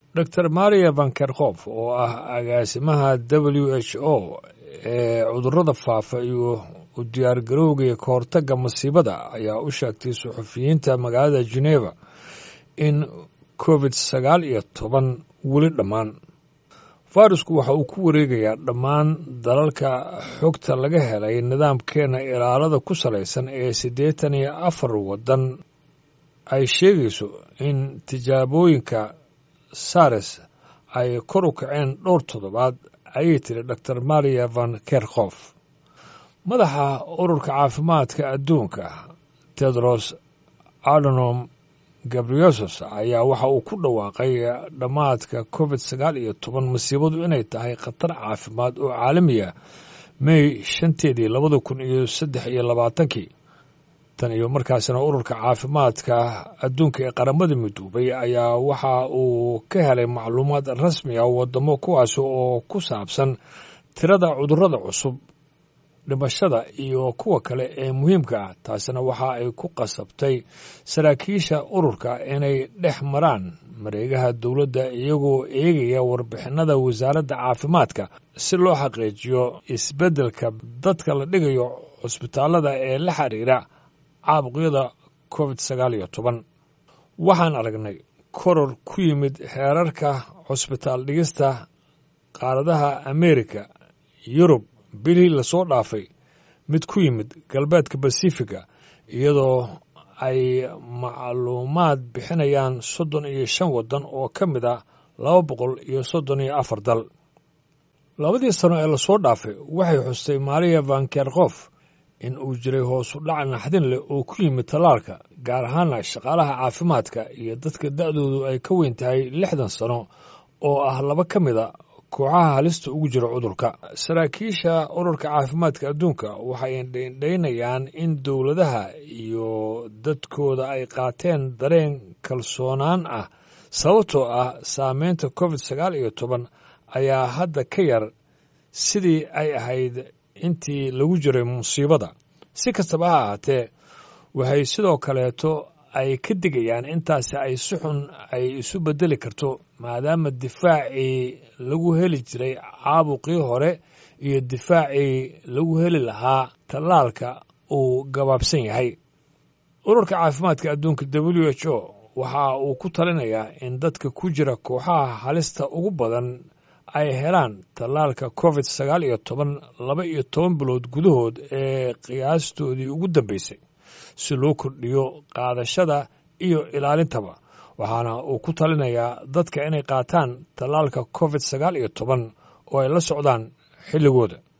dor maria vankerkhof oo ah agaasimaha w h o ee cudurrada faafa iyo u diyaargarowga ka hortagga masiibada ayaa u sheegtay suxufiyiinta magaalada geneva in covid sagaal iyo toban weli dhammaan fayrasku waxa uu ku wareegayaa dhammaan dalalka xogta laga helay nidaamkeena ilaalada ku salaysan ee siddeetan iyo afar waddan ay sheegayso in tijaabooyinka sares ay kor u kaceen dhowr toddobaad ayay tiri dor maria van kerkhof madaxa ururka caafimaadka adduunka tedros adonom gabriosos ayaa waxa uu ku dhawaaqay dhammaadka covid sagaal iyo toban masiibadu inay tahay khatar caafimaad oo caalamiya may shanteedii labada kun iyo saddex iyo labaatankii tan iyo markaasna ururka caafimaadka adduunka ee qaramada midoobay ayaa waxa uu ka helay macluumaad rasmi ah wadamo kuwaas oo ku saabsan tirada cudurrada cusub dhimashada iyo kuwa kale ee muhiimka ah taasina waxa ay ku qasabtay saraakiisha ururka inay dhex maraan mareegaha dowladda iyagoo eegaya warbixinada wasaaradda caafimaadka si loo xaqiijiyo isbeddelka dadka la dhigayo cusbitaallada ee la xiriira caabuqyada covid sagaal iyo toban waxaan aragnay koror ku yimid heerarka cusbitaal dhigista qaaradaha ameerika yurub bilihii lasoo dhaafay mid ku yimid galbeedka basifiga iyadoo ay macluumaad bixinayaan soddon iyo shan waddan oo ka mid ah laba boqol iyo soddon iyo afar dal labadii sano ee lasoo dhaafay waxay xustay maria van kerkhof in uu jiray hoosu dhac naxdin leh oo ku yimid tallaalka gaar ahaana shaqaalaha caafimaadka iyo dadka da'doodu ay ka weyn tahay lixdan sano oo ah laba ka mid a kooxaha halista ugu jira cudurka saraakiisha ururka caafimaadka adduunka waxay indhaynayaan in dowladaha iyo dadkooda ay qaateen dareen kalsoonaan ah sababtoo ah saameynta covid sagaal iyo toban ayaa hadda ka yar sidii ay ahayd intii lagu jiray musiibada si kastaba ha ahaatee waxay sidoo kaleeto ay ka digayaan intaasi ay si xun ay isu beddeli karto maadaama difaacii lagu heli jiray caabuqii hore iyo difaacii lagu heli lahaa tallaalka uu gabaabsan yahay ururka caafimaadka adduunka w h o waxa uu ku talinayaa in dadka ku jira kooxaha halista ugu badan ay helaan tallaalka covid sagaal iyo toban laba iyo toban bilood gudahood ee qiyaastoodii ugu dambeysay si loo kordhiyo qaadashada iyo ilaalintaba waxaana uu ku talinayaa dadka inay qaataan tallaalka covid sagaal iyo toban oo ay la socdaan xilligooda